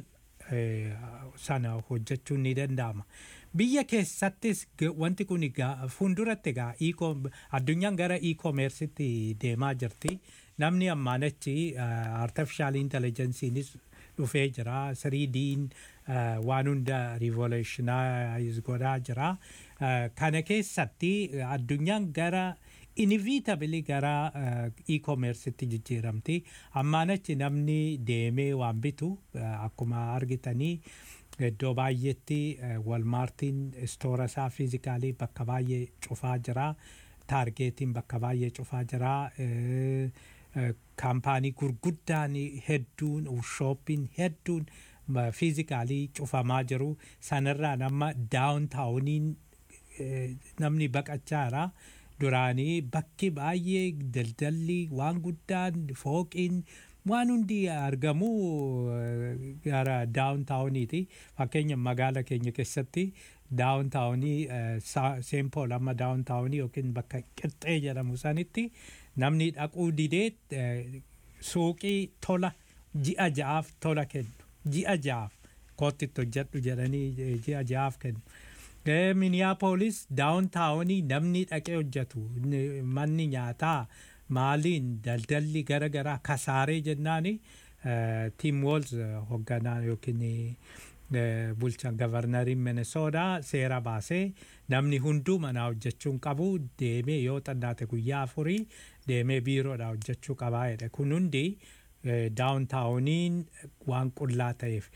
eh, sana hojjechuun ni danda'ama. Biyya keessattis g- wanti kun egaa fuulduratti egaa e-com- addunyaan gara e-commerce'itti deemaa jirti. Namni ammaan achi uh, artificial intelligence'iinis dhufee jira. 3D'n uh, waan hunda revolutionize godhaa jira. Uh, kana keessatti uh, addunyaan gara inevitably gara uh, e-commerce'itti jijjiiramti. Ammaan achi namni deemee waan bitu uh, akkuma argitanii iddoo baay'eetti uh, walmaartiin istoora isaa fiizikaalii bakka baay'ee cufaa jira. Taargeetiin bakka baay'ee cufaa jira. Uh, uh, kaampaanii gurguddaan hedduun shooppiin hedduun ma- fiizikaalii cufamaa jiru. Sanarraan amma daawuntaawuniin eh, namni baqachaa jira. Duraanii bakki baay'ee daldalli waan guddaan fooqiin waan hundi argamu eh, gara daawuntaawuniiti. Fakkeenya magaala keenya keessatti daawuntaawunii seenpool amma daawuntaawunii yookiin bakka qixxee jedhamu sanitti namni dhaquu didee eh, suuqii tola ji'a ja'aaf tola kennu. Ji'a ja'aaf kootitti hojjedhu jedhanii eh, ji'a ja'aaf kennu. Eh, Minneapolis daawuntaawunii namni dhaqee hojjetu ni- manni nyaataa maaliin daldalli gara garaa kasaaree jennaani tiim woolz hoogganaa yookiin eh, bulchaan gavarnariin Minnesootaa seera baasee namni hunduu manaa hojjechuun qabu deemee yoo xannaate guyyaa afurii deemee biiroodhaa hojjechuu qabaa jedhe kun hundi daawuntaawuniin waan qullaa ta'eef